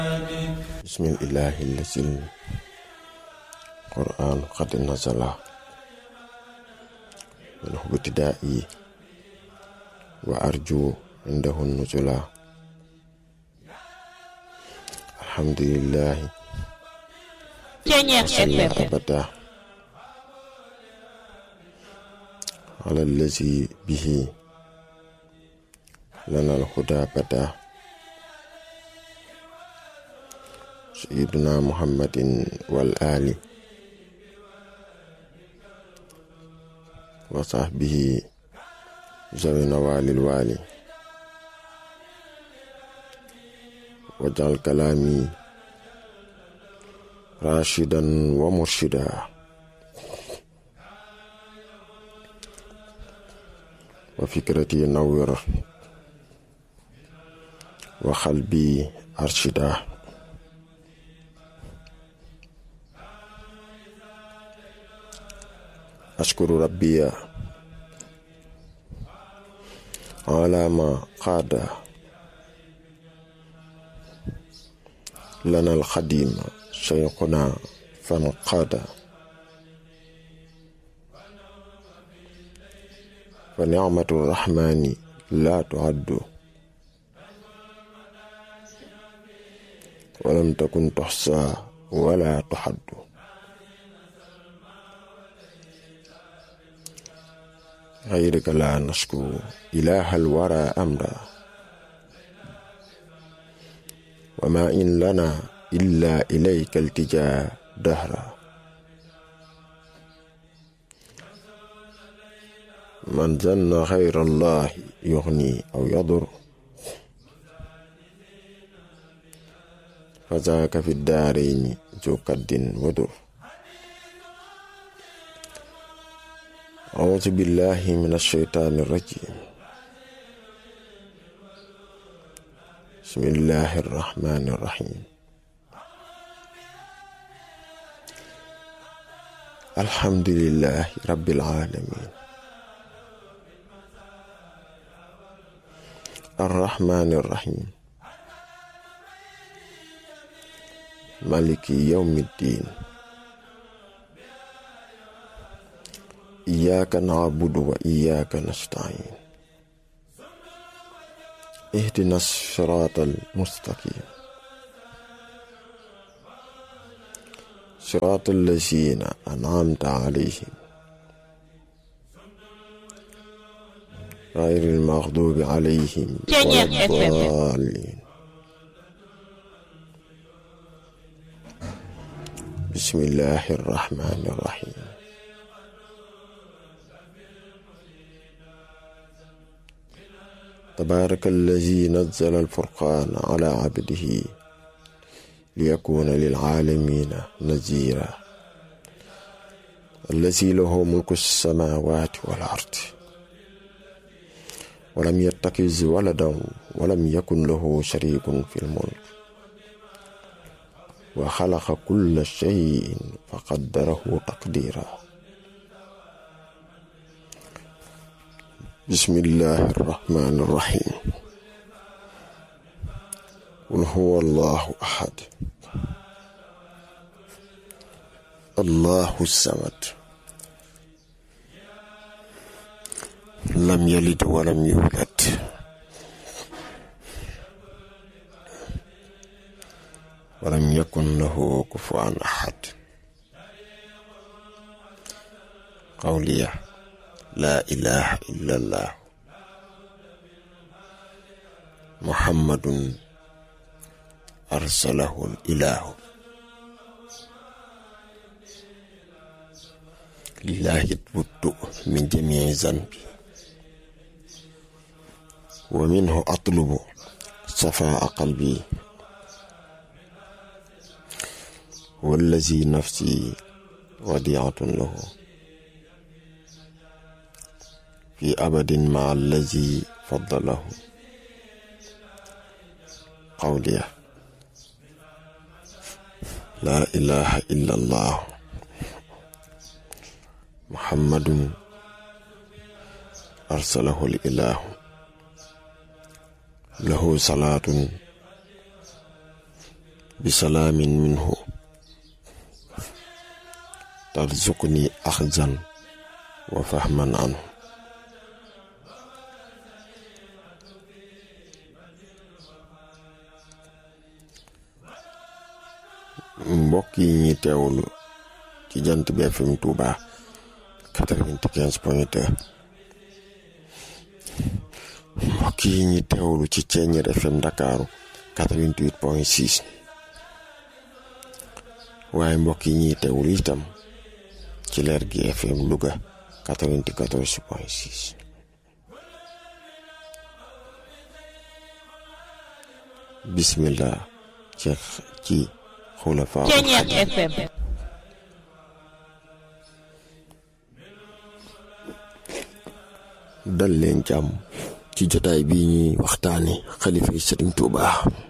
بسم الإله الذي القرآن قد نزل منه ابتدائي وأرجو عنده النزلا الحمد لله Ceñeex وصلى FM أبدا على الذي به لنا الهدى بدا سيدنا محمد والآل وصحبه ذوي نوال الوالي واجعل كلامي راشدا ومرشدا وفكرتي نور وقلبي أرشدا أشكر ربي على ما قاد لنا القديم شيخنا فانقاد فنعمة الرحمن لا تعد ولم تكن تحصى ولا تحد غيرك لا نشكو إله الورى أمرا وما إن لنا إلا إليك التجا دهرا من ظن غير الله يغني أو يضر فذاك في الدارين ذو كد ودر أعوذ بالله من الشيطان الرجيم بسم الله الرحمن الرحيم الحمد لله رب العالمين الرحمن الرحيم مالك يوم الدين إياك نعبد وإياك نستعين اهدنا الصراط المستقيم صراط الذين أنعمت عليهم غير المغضوب عليهم ولا Ceñeex FM الضالين بسم الله الرحمن الرحيم تبارك الذي نزل الفرقان على عبده ليكون للعالمين نذيرا الذي له ملك السماوات والأرض ولم يتخذ ولدا ولم يكن له شريك في الملك وخلق كل شيء فقدره تقديرا بسم الله الرحمن الرحيم قل هو الله أحد الله الصمد لم يلد ولم يولد ولم يكن له كفوا أحد قولي لا إله إلا الله محمد أرسله الإله لله تبت من جميع ذنبي ومنه أطلب صفاء قلبي والذي نفسي وديعة له في أبد مع الذي فضله قولي لا إله إلا الله محمد أرسله الإله له صلاة bisalaamin minhu tarzuqni axzan wa fahman anhu mbokk yi ñuy teewlu ci jant bi FM Touba quatre-vingt-quinze point deux mbokk yi ñuy teewlu ci Ceeñeer FM Ndakaaru quatre-vingt-huit point six waaye mbokk yi ñuy teewlu itam ci leer gi FM Louga quatre-vingt-quatorze point six bismillah ci ci xulafaa Ceeñeer FM dal leen jàmm ci jotaay bii ñuy waxtaani xalifa yi sëriñ Tuuba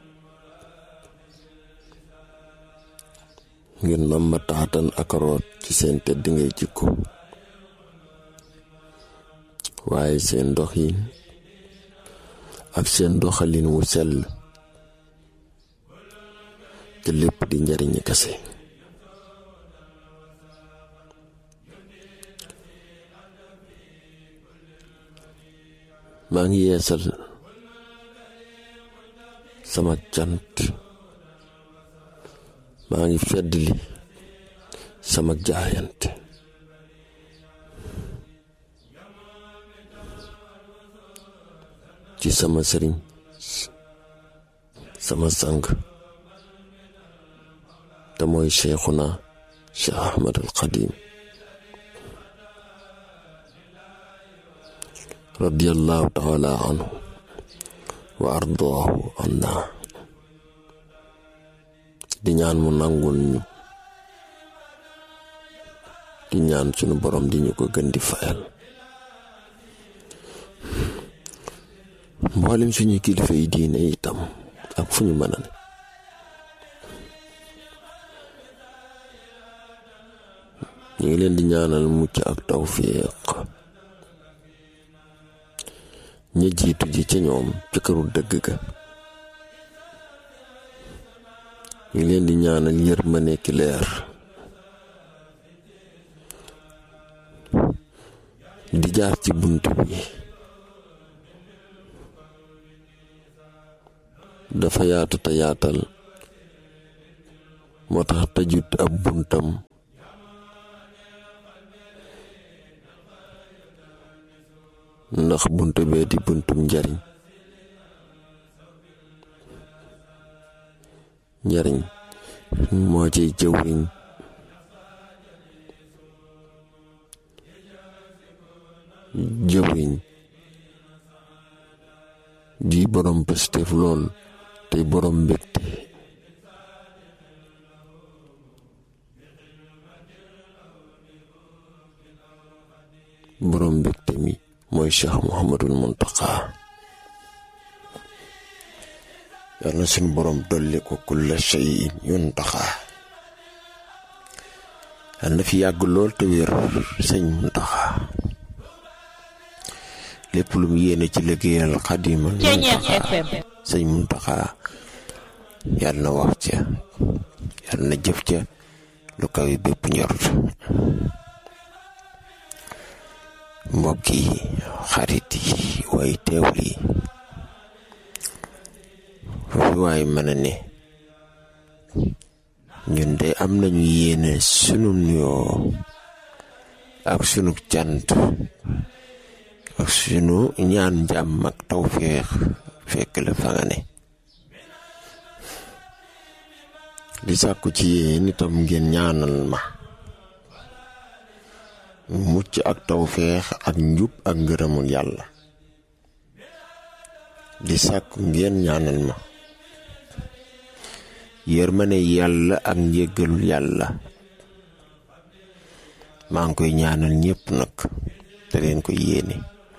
ngeen nam ma taatan ak root ci seen tedd ngay jikko waaye seen doxin ak seen doxalin wu sell te lépp di njariñi kase maa ngi yeesal sama cant maa ngi feddli sama jaayante ci sama sëriñ sama sang te mooy cheikhuna cheikh ahmad al xadim radiyallahu taala anhu wa ardaahu anna di ñaan mu nangul ñu di ñaan sunu borom di ñu ko gën di fayal mboolem suñu kilifa yi diine itam ak fu ñu mën a ne ñu ngi leen di ñaanal mucc ak tawfiq ñi jiitu ji ci ñoom ci këru dëgg ga ñu leen di ñaanal yërmande ki leer di jaar ci bunt bi dafa yaatu te yaatal moo tax tëjut ab buntam ndax bunt bee di buntum njariñ njariñ moo ciy jëwriñ jëwriñ di borom pëstef lool tey borom mbégte borom mbégte mi mooy cheikh muhammadul muntaqa yal na suñu borom dolli ko kulla shay'in yuntaqa yal na fi yàgg lool te wér sëñ muntaqa lépp lu mu yéene ci liggéeyal xadimal Ceeñeer muntaqa FM sëñ muntaqa yal na wax ca yal na jëf ca lu kawe bépp njort mbokk yi xarit yi way teewul yi foofu waay mën a ne ñun de am nañu yéene sunu nuyoo ak sunu cant ak sunu ñaan jàmm ak tawféex fekk la fa nga ne di sàkku ci yéen itam ngeen ñaanal ma mucc ak tawféex ak njub ak ngërëmul yàlla di sàkku ngeen ñaanal ma yërmane yàlla ak njéggalul yàlla maa ngi koy ñaanal ñépp nag te leen ko yéene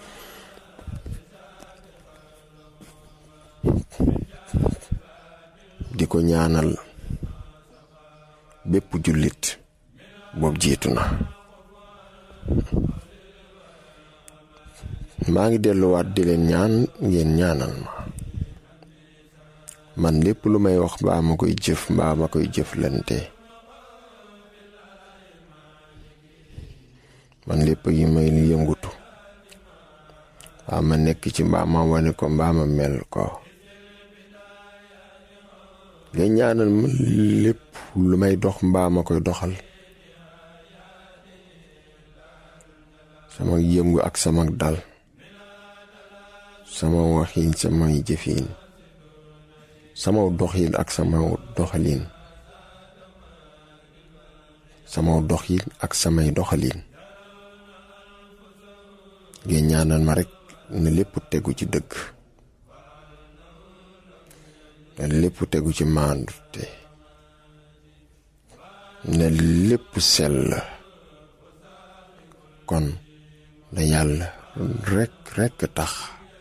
di ko ñaanal bépp jullit boobu jiitu na maa ngi delluwaat di leen ñaan ngeen ñaanal ma man lépp lu may wax mbaa ma koy jëf mbaa ma koy jëflante man lépp yi may yëngutu mbaa ma nekk ci mbaa ma wane ko mbaa ma mel ko nga ñaanal ma lépp lu may dox mbaa ma koy doxal sama yëngu ak sama dal sama waxiin samay jëfiin sama doxiin ak sama doxaliin sama doxiin ak samay doxaliin ngeen ñaanal ma rekk na lépp tegu ci dëgg na lépp tegu ci maandute na lépp sell kon na yàlla rekk rekk tax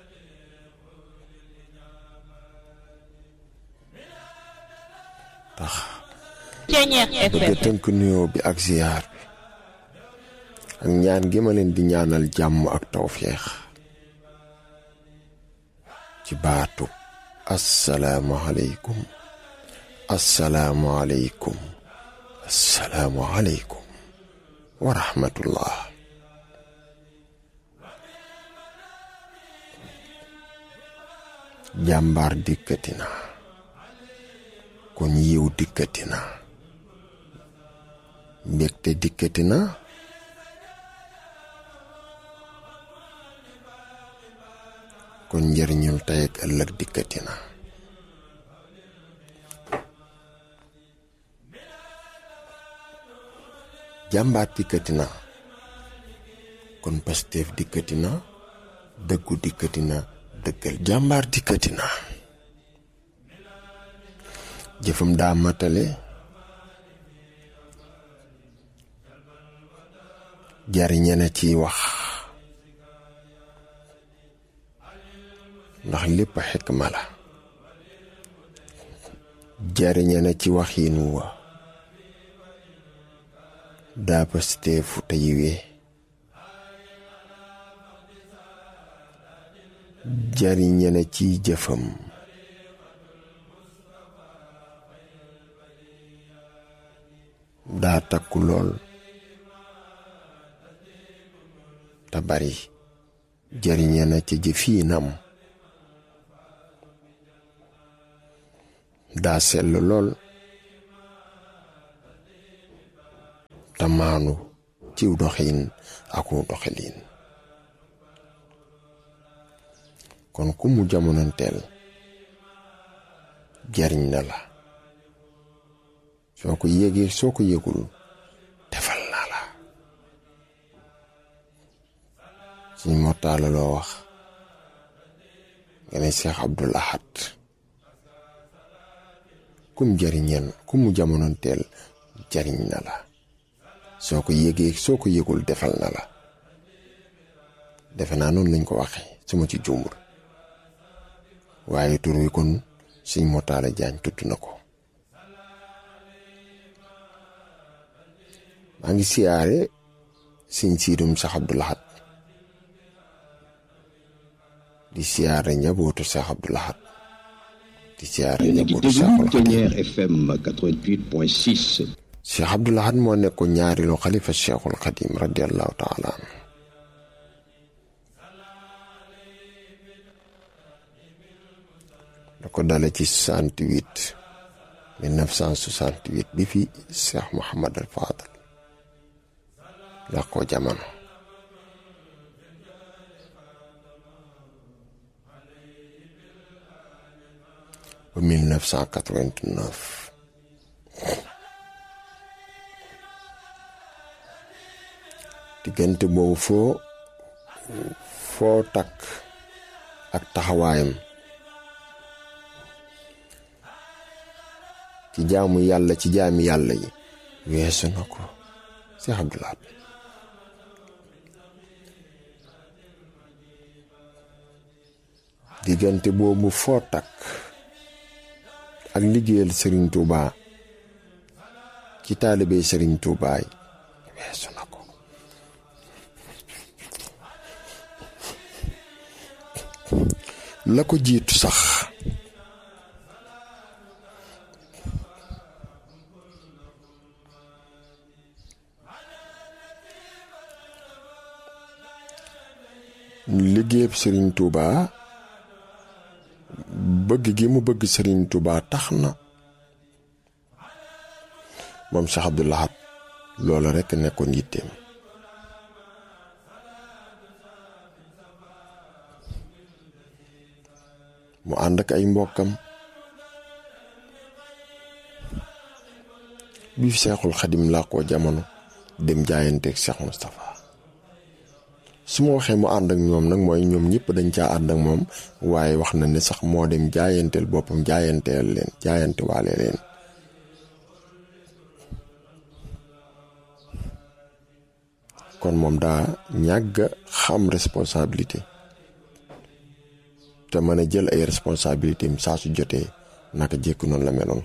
tax bëgg tënk nuyoo bi ak ziyaar bi ak ñaan gi ma leen di ñaanal jàmm ak tawféex ci baatu assalaamu aleykum assalaamu aleykum assalaamu aleykum wa rahmatullah jàmbaar dikkati na kon yiw dikkati na mbégte dikkati na kon njëriñul tey ak ëllëg dikkati na jàmbaar dikkati na kon Pastef dikkati na dëggu dikkati na dëggal jàmbaar dikkati na jëfam daa matale jariñe na ciy wax ndax lépp xikma la jariñe na ci waxiin wa daa pasteefu te yiwee jariñe na ciy jëfam daa takku lool te bari jariñe na ci jëfiinam daa sell lool te maanu ciw doxin aku doxalin kon ku mu jamonoonteel jariñ na la soo ko yégee soo ko yégul defal na la suñ mortaala loo wax nga ne Cheikh Abdul Ahad kum jariñeen ku mu jamonoonteel jariñ na la soo ko yégee soo ko yégul defal na la defe naa noonu lañ ko waxe su ma ci jumbul waaye tur wi kon suñ motaala jaañ tudd na ko maa ngi siyaare siñ siidum sax Abdul Ahad di siyaare njabootu sax Abdul Ahad di siyaare njabootu Seexul Xadiim FM 88.6 Cheikh Abdul Ahad moo nekkoon ñaareelu xalifa Cheikhul Xadim radiallahu taala anhu da ko dale ci 68 1968 bi fi Cheikh Mouhamad al Fadal làqoo jamono ba 1989 diggante boobu foo foo takk ak taxawaayam ci jaamu yàlla ci jaami yàlla yi weesu na ko Cheikh Abdul Ahad diggante boobu foo takk ak liggéeyal Serigne Touba ci taalibe Serigne Touba yi weesu na ko la ko jiitu sax liggéeyab sëriñ Touba bëgg gi mu bëgg sëriñ Touba tax na moom Cheikh Abdou Lahad loola rekk nekkoon yitteem mu ànd ak ay mbokkam bi fi Seexul Xadim làqoo jamono dem jaayanteeg Cheikh Moustapha su ma waxee mu ànd ak ñoom nag mooy ñoom ñëpp dañ caa ànd ak moom waaye wax na ne sax moo dem jaayanteel boppam jaayanteel leen jaayante waale leen kon moom daa ñàgg xam responsabilité te mën a jël ay responsabilité am saa su jotee naka jékk noonu la meloon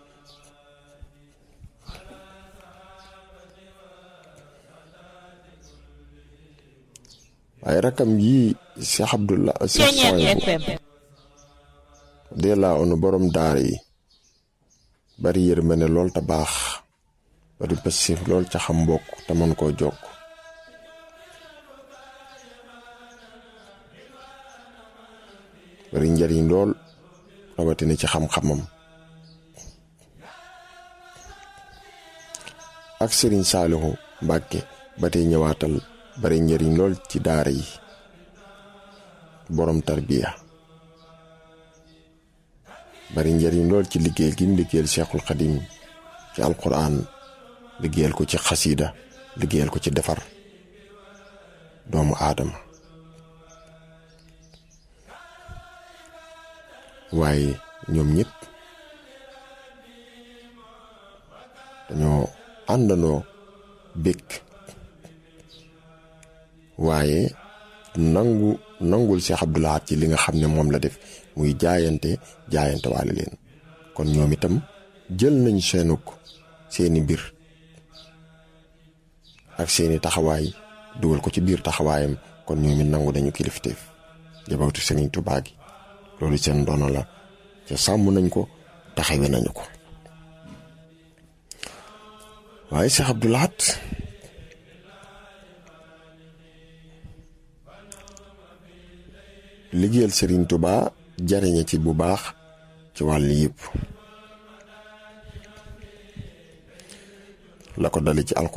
waaye rakam yii Cheikh Abdullah Cheikh Sohaybu de la onu borom daara yi bari yërmande lool te baax bari passif lool ca xam mbokk te mën koo jokk bari njariñ lool rawatina ci xam-xamam ak sëriñ Saalihu Mbàkke ba tey ñëwaatal bari njariñ lool ci daara yi borom tarbiya bari njariñ lool ci liggéeyal gi mu liggéeyal Cheikhul Xadim ci alquran liggéeyal ko ci xasiida liggéeyal ko ci defar doomu aadama waaye ñoom ñëpp dañoo àndandoo békk waaye nangu nangul Cheikh Abdou Lahad ci li nga xam ne moom la def muy jaayante jaayante waale leen kon ñoom itam jël nañ seenuk seeni mbir ak seeni taxawaay dugal ko ci biir taxawaayam kon ñoom it nangu nañu kilifteef jabawtu Sëriñ Tuubaa gi loolu seen dono la ca sàmm nañ ko taxawe nañu ko waaye Cheikh Abdou Lahad liggéeyal Serigne Touba jariñe ci bu baax ci wàll yëpp la ko dale ci alquran